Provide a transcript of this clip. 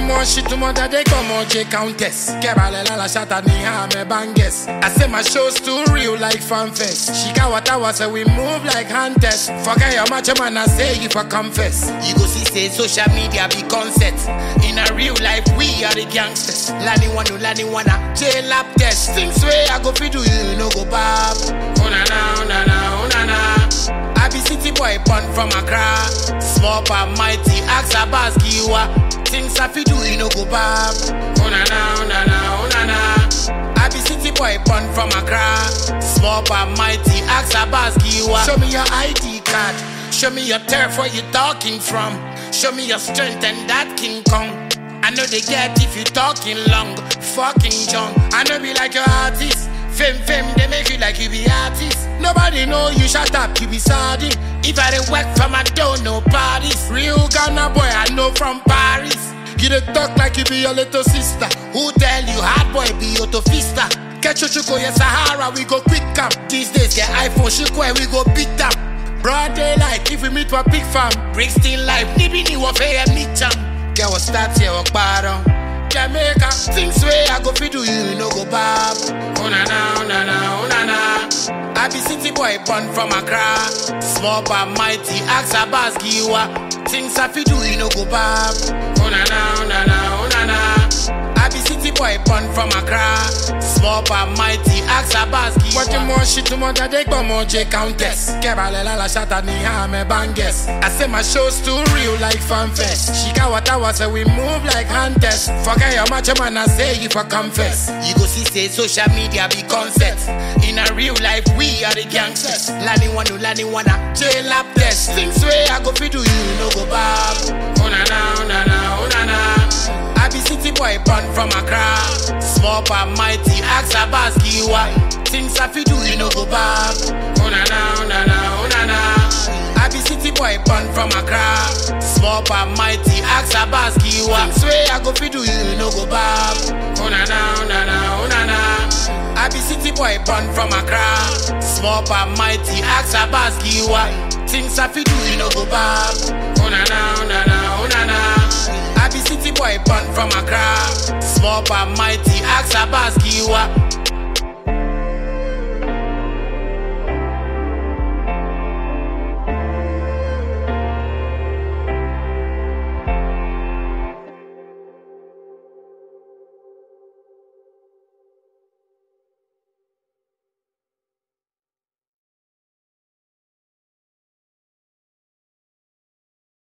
more shit to mother they come on J Countess. Kebalela la shata ni ha me banges. I say my show's too real like fanfest. She got what I was say we move like hunters. Forget your macho man I say you for confess. You go see say social media be concept. In a real life we are the gangsters. Lani wanu lani wana jail lap test. Things way I go fi do you no go bab. Oh na na oh na na oh na na. I be city boy born from Accra. Small but mighty, ask a boss giwa. Things I fi do, you no go bab. Oh na na, oh na na, oh na na. I be city boy born from Accra. Small but mighty, ask a boss giwa. Show me your ID card. Show me your turf where you talking from. Show me your strength and that King Kong. I know they get if you talking long, fucking junk. I know be like your artist. Fame, fame, they make you like you be artist. Nobody know you shut up, you be sardine. If I didn't work from I don't know parties. Real Ghana boy, I know from Paris. You dey talk like you be your little sister. Who tell you hard boy be your tofista? Get your chuko, yes, Sahara, we go quick up. These days, get iPhone, chuko, and we go beat up. Broad daylight, if we meet for big fam. Brixton life, nibi ni wafe meet jam. Get what start here, walk bottom. Jamaica, things way I go fi do you, you no go bab. Oh na na, oh na na, oh na na. I be city boy born from Accra. Small but mighty, ask a boss giwa. Things I fi do you no go bab. Oh na na, oh na na, oh na na. I be city boy born from Accra. Small but mighty, ask a boss giwa. What you more shit to mother they go more J Countess. Kebalela la shata ni ha me banges. I say my show's too real like fanfest. She got what I was say we move like hunters. Forget your macho man I say you for confess. You go see say social media be concept. In a real life we are the gangsters. Lani wanu lani wana jail lap test. Things way I go fi do you no go bab. Oh na na oh na na oh na na. I be city boy born from Accra. Small but mighty, ask a boss giwa. Things I fi do, you no go bab. Oh na na, oh na na, oh na na. I be city boy born from Accra. Small but mighty, ask a boss giwa. Things way I go fi do, you no go bab. Oh na na, oh na na, oh na na. I be city boy born from Accra. Small but mighty, ask a boss giwa. Things I fi do, you no go bab. Oh na na, oh na na, oh na na. I be city boy born from Accra. Small but mighty, ask a boss giwa.